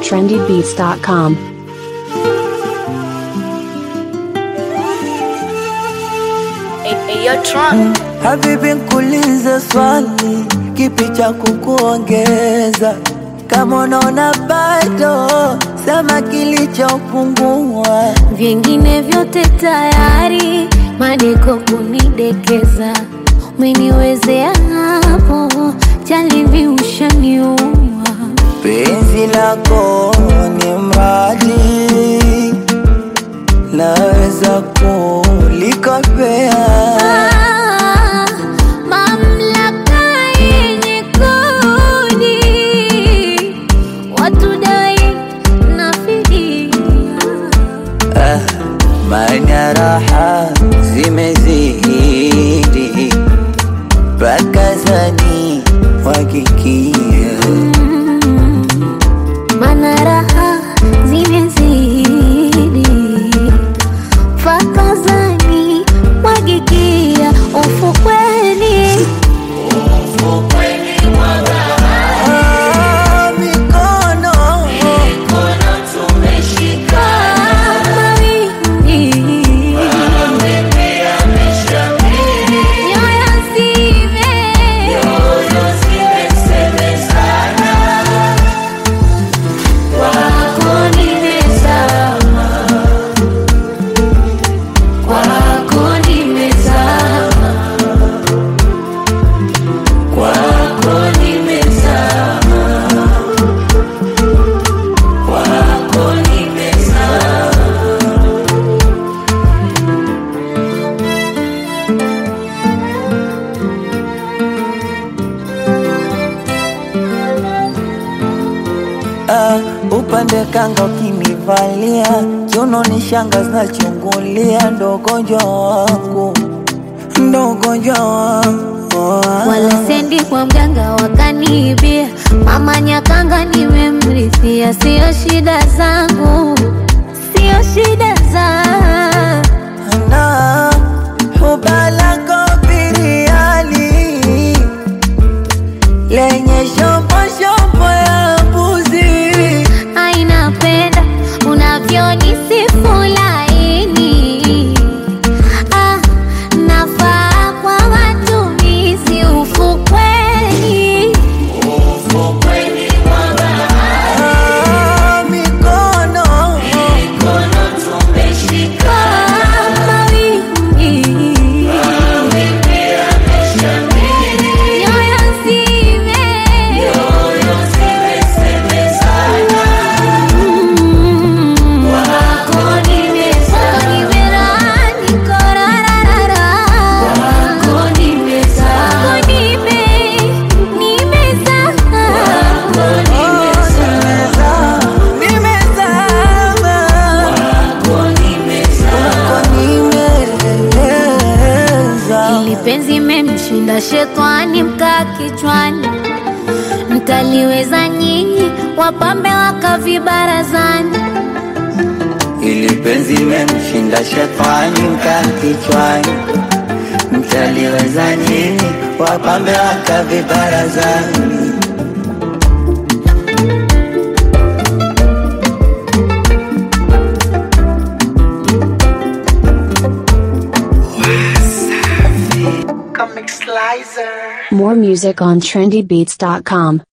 trendybeats.com. Habibi, nkuulize swali, kipi cha kukuongeza? Kama unaona bado, sema kilichopungua. Vingine vyote tayari, madeko kunidekeza, umeniwezea hapo, jalivi ushaniua. Penzi lako ni mradi, naweza kulikopea. Ah, mamlaka yenye kodi, watu dai na fidia. Ah, maana raha zimezidi, mpaka zani wakikia Mana raha zimezidi, fakazani mwagikia ufukweni. Ah, mikono Kama wingi, nyoyo zime kwako nimezama, kwako nimezama, kwako nimezama, kwako nimezama. Ah, upande kanga ukinivalia kiuno ni shanga zinachungulia, ndo ugonjwa wangu, ndo ugonjwa wangu wala sendi kwa mganga wakaniibia, mama Nyakanga nimemrithia, sio shida zangu, sio shida zangu. na hubalako biriani lenye shombo shombo ya mbuzi Ainapenda unavyonisifu laini, ah, nafaa kwa matumizi ufukweni. Ah, mikono Kama wingi, nyoyo zime Mm, wako nimezama, nimerani korarara. Wako nimezama, wako nime- nimezama. nimezama Kwako nimeza Ili penzi memshinda shetani mkaa kichwani, mtaliweza nyinyi wapambe wakavibarazani. ili penzi memshinda shetani mkaa kichwani, mtaliweza nyinyi wapambe wakavibarazani. More music on trendybeats.com.